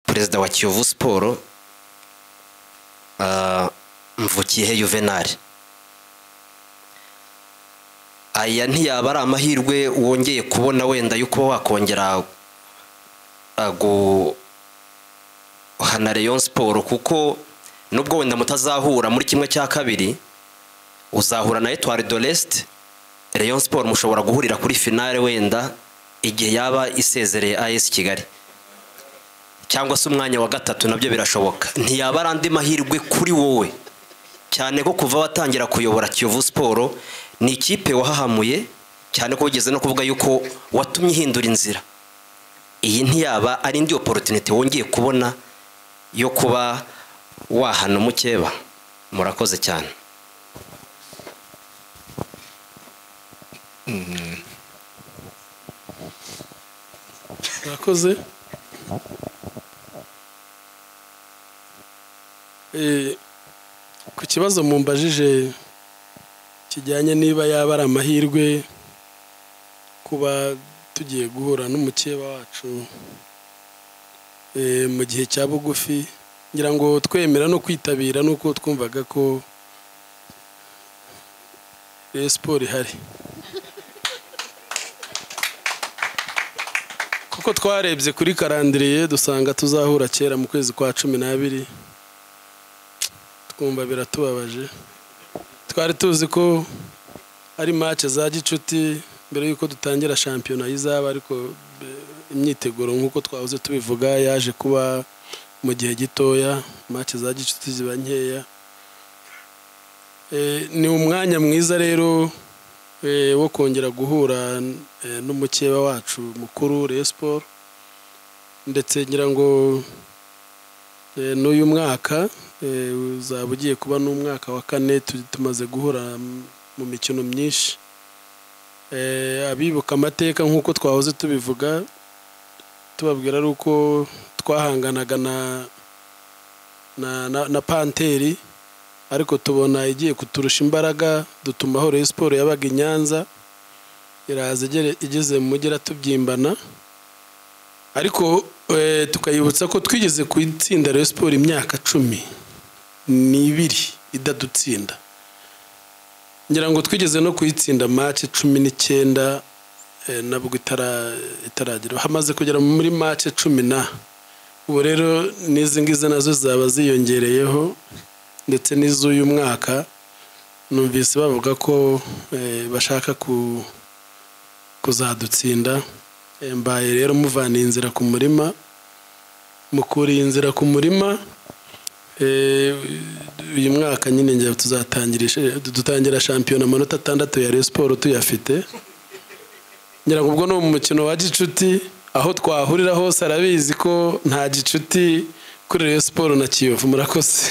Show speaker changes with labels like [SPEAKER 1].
[SPEAKER 1] perezida wa kiyovu siporo mvukiyehe yuvenali aya ntiyaba ari amahirwe wongeye kubona wenda yo kuba wakongera guhana Rayon siporo kuko nubwo wenda mutazahura muri kimwe cya kabiri uzahura na etwari do resite Rayon siporo mushobora guhurira kuri finale wenda igihe yaba isezereye ayesi kigali cyangwa se umwanya wa gatatu nabyo birashoboka ntiyaba ari andi mahirwe kuri wowe cyane ko kuva watangira kuyobora kiyovu siporo ni ikipe wahahamuye cyane ko wigeze no kuvuga yuko watumye ihindura inzira iyi ntiyaba ari indi oporutinite wongeye kubona yo kuba wahana umukeba murakoze cyane
[SPEAKER 2] murakoze ku kibazo mumbajije kijyanye niba yaba ari amahirwe kuba tugiye guhura n'umukeba wacu mu gihe cya bugufi ngira ngo twemera no kwitabira nuko twumvaga ko siporo ihari kuko twarebye kuri karandiriye dusanga tuzahura kera mu kwezi kwa cumi n'abiri twumva biratubabaje twari tuzi ko ari mace za gicuti mbere y'uko dutangira shampiyona y'izaba ariko imyiteguro nk'uko twahoze tubivuga yaje kuba mu gihe gitoya mace za gicuti ziba nkeya ni umwanya mwiza rero wo kongera guhura n'umukeba wacu mukuru siporo ndetse ngira ngo n'uyu mwaka uzaba ugiye kuba n'umwaka wa kane tumaze guhura mu mikino myinshi abibuka amateka nk'uko twahoze tubivuga tubabwira ari uko twahanganaga na panteri ariko tubona igiye kuturusha imbaraga dutuma aho siporo yabaga i nyanza iraza igeze mu mugera tubyimbana ariko tukayibutsa ko twigeze ku itsinda siporo imyaka cumi n'ibiri idadutsinda ngira ngo twigeze no kuyitsinda mace cumi n'icyenda nabwo itaragera hamaze kugera muri mace cumi na ubu rero n'izi ngizi nazo zaba ziyongereyeho ndetse n'iz'uyu mwaka numvise bavuga ko bashaka kuzadutsinda mbaye rero muvaniye inzira ku murima mukuriye inzira ku murima uyu mwaka nyine njya dutangira shampiyona amanota atandatu ya siporo tuyafite ngira ngo ubwo ni umukino wa gicuti aho twahurira hose arabizi ko nta gicuti kuri siporo na kiyovu murakoze